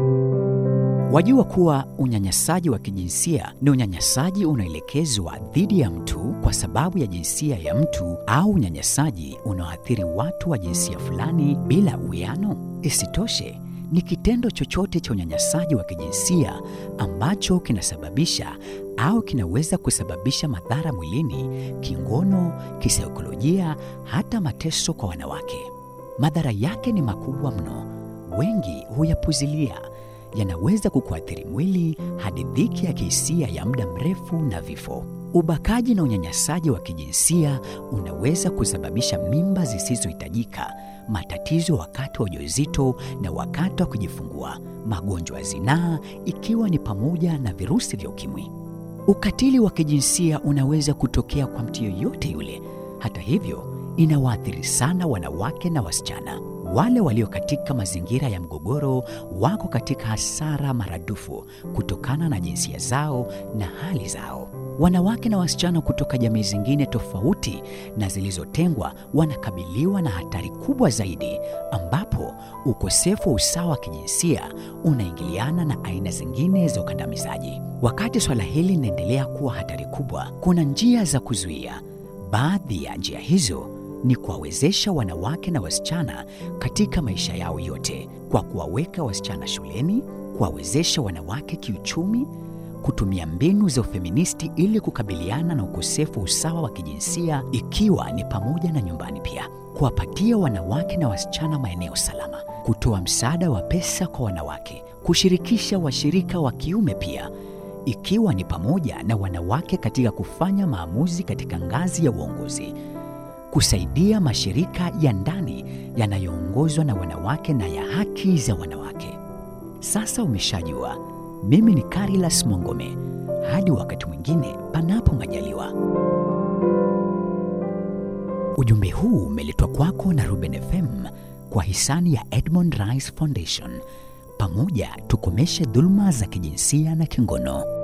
Wajua kuwa unyanyasaji wa kijinsia ni unyanyasaji unaoelekezwa dhidi ya mtu kwa sababu ya jinsia ya mtu au unyanyasaji unaoathiri watu wa jinsia fulani bila uwiano? Isitoshe, ni kitendo chochote cha unyanyasaji wa kijinsia ambacho kinasababisha au kinaweza kusababisha madhara mwilini, kingono, kisaikolojia, hata mateso kwa wanawake. Madhara yake ni makubwa mno, wengi huyapuzilia yanaweza kukuathiri mwili hadi dhiki ya kihisia ya muda mrefu na vifo. Ubakaji na unyanyasaji wa kijinsia unaweza kusababisha mimba zisizohitajika, matatizo wakati wa ujauzito na wakati wa kujifungua, magonjwa ya zinaa ikiwa ni pamoja na virusi vya ukimwi. Ukatili wa kijinsia unaweza kutokea kwa mtu yoyote yule. Hata hivyo, inawaathiri sana wanawake na wasichana. Wale walio katika mazingira ya mgogoro wako katika hasara maradufu kutokana na jinsia zao na hali zao. Wanawake na wasichana kutoka jamii zingine tofauti na zilizotengwa wanakabiliwa na hatari kubwa zaidi, ambapo ukosefu wa usawa wa kijinsia unaingiliana na aina zingine za ukandamizaji. Wakati swala hili linaendelea kuwa hatari kubwa, kuna njia za kuzuia. Baadhi ya njia hizo ni kuwawezesha wanawake na wasichana katika maisha yao yote kwa kuwaweka wasichana shuleni, kuwawezesha wanawake kiuchumi, kutumia mbinu za ufeministi ili kukabiliana na ukosefu wa usawa wa kijinsia ikiwa ni pamoja na nyumbani pia, kuwapatia wanawake na wasichana maeneo salama, kutoa msaada wa pesa kwa wanawake, kushirikisha washirika wa kiume pia ikiwa ni pamoja na wanawake katika kufanya maamuzi katika ngazi ya uongozi kusaidia mashirika ya ndani yanayoongozwa na wanawake na ya haki za wanawake. Sasa umeshajua, mimi ni Carilas Mongome. Hadi wakati mwingine, panapo majaliwa. Ujumbe huu umeletwa kwako na Ruben FM kwa hisani ya Edmond Rice Foundation. Pamoja tukomeshe dhuluma za kijinsia na kingono.